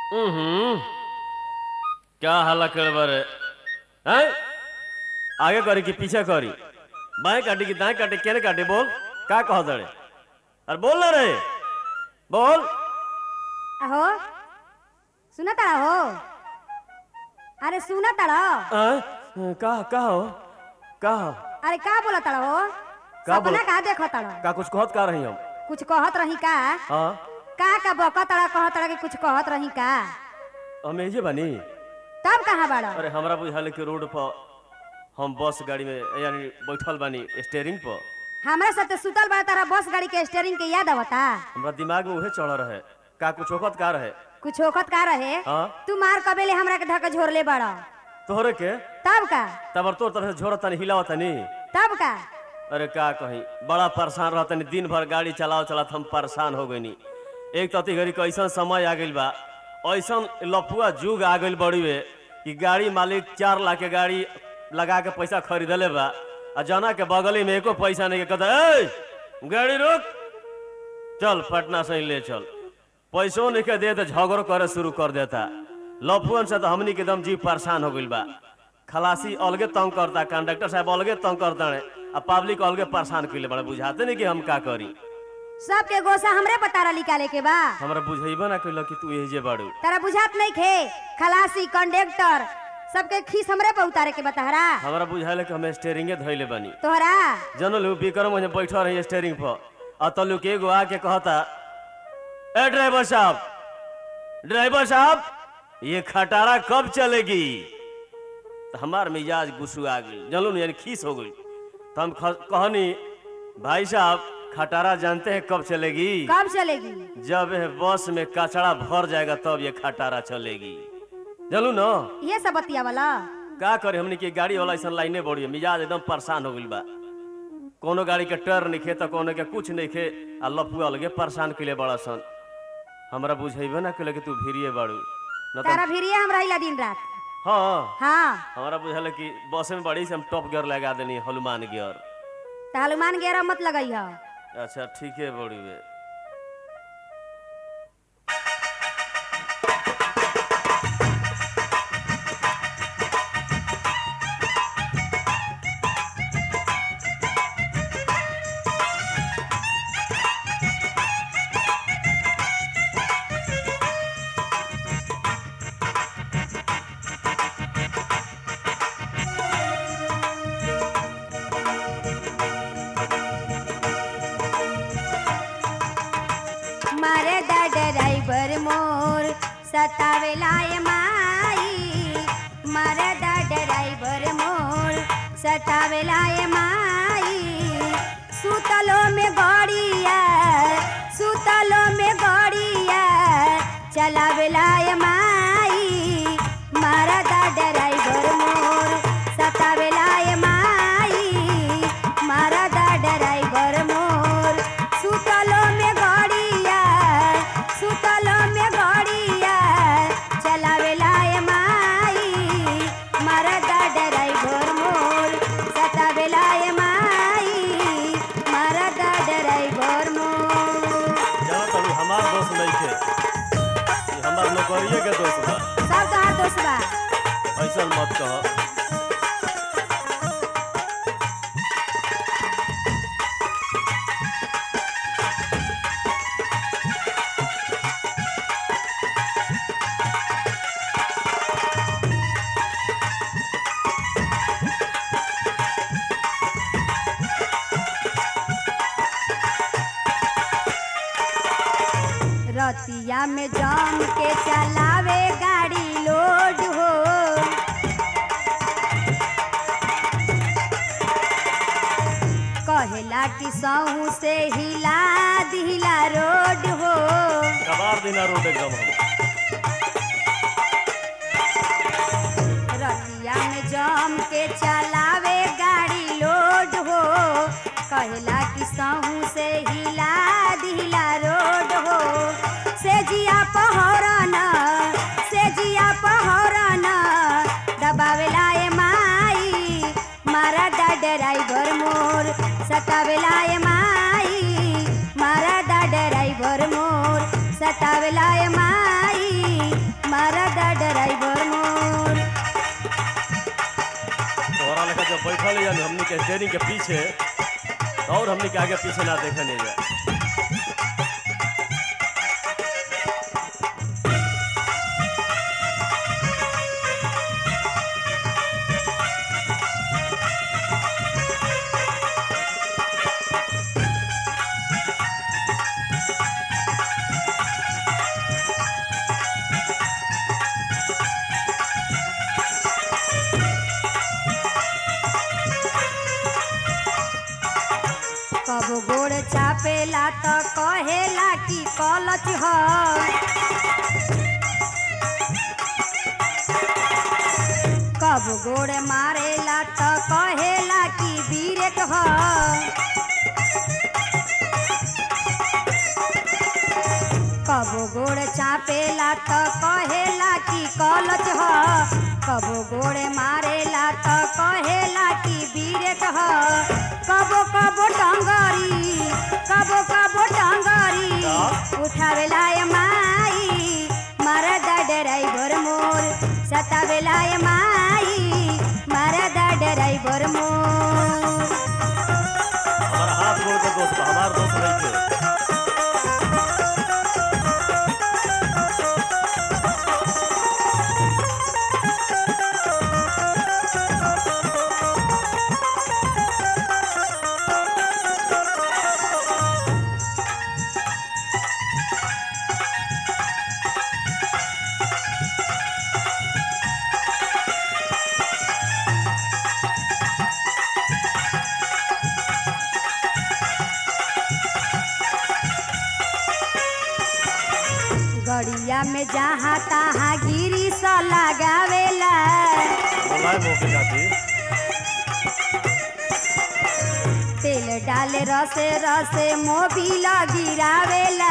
हम्म क्या हल्ला कर बारे हैं आगे करी कि पीछे करी बाएं काटी कि दाएं काटी केने काटी बोल का कह दड़े अरे बोल ना रे बोल अहो सुना ताड़ा हो अरे सुना ताड़ा हैं? का का हो का हो? अरे का बोला ताड़ा हो का सपना बोला? का देखो ताड़ा का कुछ कहत का रही हम कुछ कहत रही का हाँ का का बका ताड़ा कहत ताड़ा कि कुछ कहत रही का हम एजे बानी तब कहाँ बाड़ा अरे हमरा बुझाल कि रोड पर हम बस गाड़ी में यानी बैठल बानी स्टेयरिंग पर हमरा साथे सुतल बा तारा बस गाड़ी के स्टीयरिंग के याद आवता हमरा दिमाग में उहे चढ़ रहे का कुछ वक्त का रहे कुछ होखत का रहे हाँ तू मार कबेले हमरा के धक्का झोरले बाड़ा तोहरे के तब का तब तोर तरह से झोरत तनी हिलावत तनी तब का अरे का कहीं बड़ा परेशान रहत तनी दिन भर गाड़ी चलाओ चलात हम परेशान हो गईनी एक तती घड़ी कैसन समय आ गइल बा ऐसन लफुआ जुग आ गइल बड़ीवे कि गाड़ी मालिक चार लाख के गाड़ी लगा के पैसा खरीदले बा आ जना के बगली में एको पैसा नहीं के कहता ए गाड़ी रोक चल पटना से ही ले चल पैसों नहीं के दे तो झगड़ो करे शुरू कर देता लफुअन से तो हमनी के एकदम जीव परेशान हो गइल बा खलासी अलगे तंग करता कंडक्टर साहब अलगे तंग करता आ पब्लिक अलगे परेशान कइले बड़ा बुझाते नहीं कि हम का करी सबके गोसा हमरे पतारा निकाले के बा हमरा बुझेबे ना कइल कि तू एजे बाड़ू तारा बुझात नहीं खे खलासी कंडक्टर सबके खीस हमरे पे उतारे के बतहरा हमरा बुझाइले कि हम स्टेयरिंगे धइले बानी तोहरा जनल विक्रम वहीं बैठल रही स्टेयरिंग पर आ तल्लू के एगो आके कहता ए ड्राइवर साहब ड्राइवर साहब ये खटारा कब चलेगी तो हमार मिजाज गुस्सू आ गई जनलू न यानी खीस हो गई तो हम ख- कहनी भाई साहब खटारा जानते हैं कब चलेगी कब चलेगी जब यह बस में कचड़ा भर जाएगा तब ये खटारा चलेगी चलू ना ये सब बतिया वाला का करे हमने की गाड़ी वाला ऐसा लाइने बढ़ी है मिजाज एकदम परेशान हो गइल बा कोनो गाड़ी के टर नहीं खे तो कोनो के कुछ नहीं खे आ लफुआ लगे परेशान कइले बड़ा सन हमरा बुझेबे ना कइले कि तू भिरिए बाड़ू न तो तारा भिरिये हम रहिला दिन रात हाँ हाँ हमरा बुझल कि बस में बड़ी से हम टॉप गियर लगा देनी हनुमान गियर तो हनुमान गेरा मत लगई हो अच्छा ठीक है बड़ी बे मारे दा ड्राइवर मोर सतावेला ये माई मारे दा ड्राइवर मोर सतावेला ये माई सुतलो में गड़िया सुतलो में गड़िया चलावेला ये माई मारा दा ड्राइवर मोर सतावेला ये माई मारा दा ड्राइवर मोर सुतलो में गड़िया सुतलो में गड़िया चलावेला ये माई मारा दा ड्राइवर मोर सतावेला ये माई मारा दा ड्राइवर मोर जाना तनी हमार दोस्त नहीं थे ई हमार नौकरिए के दोस्त बा सब तोहार दोस्त बा ऐसा मत कहो रतिया में जम के चलावे गाड़ी लोड हो कहेला कि सहू से हिला दिला रोड हो कबार दिना रोड एकदम हम रतिया में जम के चलावे गाड़ी लोड हो कहेला कि सहू से हिला दिला रोड हो से जिया पहरन से जिया पहरन दबावेला ए माई मारा दा ड्राइवर मोर सतावेला ए माई मारा दा ड्राइवर मोर सतावेला ए माई ड्राइवर मोर तोहरा लेखा जब बैठल जानी हमनी के स्टेरिंग के पीछे और हमनी के आगे पीछे ना देखे नहीं जा कब गोड़ चापेला त कहेला कि कलच ह कब गोड़ मारेला त कहेला कि बीरेक ह कब गोड़ चापेला त कहेला कि कलच ह कब गोड़ मारेला त कहेला कि बीरेक ह कबो कबो टंगरी कबो कबो टंगरी उठावेला ए माई मरदा ड्राइवर मोर सतावेला ए माई मरदा ड्राइवर मोर हमारा हाथ गोड़ के दोस्त बा, हमार दोस्त नहीं थे गड़िया में जहाँ तहाँ गिरी स लगावेला बोलाए मौके खातिर तेल डाले रसे रसे मोबिल गिरावेला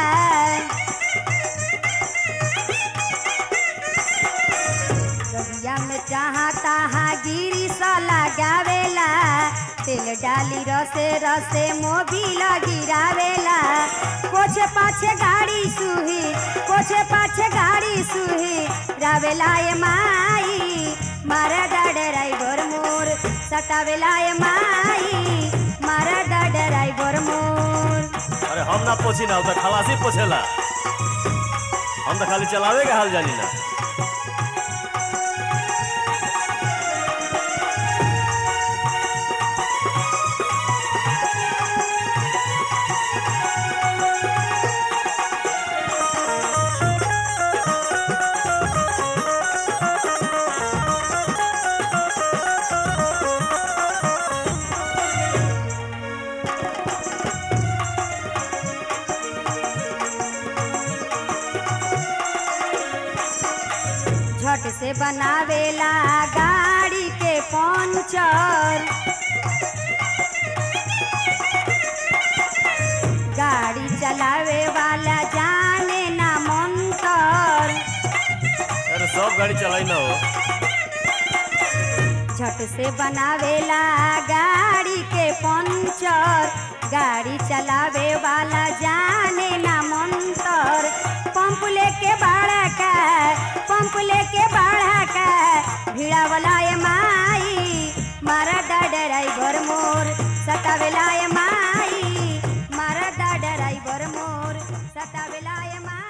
गड़िया में जहाँ तहाँ गिरी स लगावेला तेल डाली रसे रसे मोबिल गिरावेला पोछे पाछे गाड़ी सुही पोछे पाछे गाड़ी सुही रावेला ए माई मारा ड्राइवर मोर सटावेला ए माई मारा ड्राइवर मोर अरे हम ना पोछी ना उधर खलासी पोछेला हम तो खाली चलावे के हाल जानी ना झट से बनावेला गाड़ी के पंचर गाड़ी चलावे वाला जाने ना मंतर अरे सब गाड़ी चलाई ना हो झट से बनावेला गाड़ी के पंचर गाड़ी चलावे वाला जाने ना मंतर पंप लेके बाड़ा का पंप लेके बाड़ा का भिड़ा वाला ए माई मारा ड्राइवर मोर सतावेला ए माई मारा ड्राइवर मोर सतावेला ए माई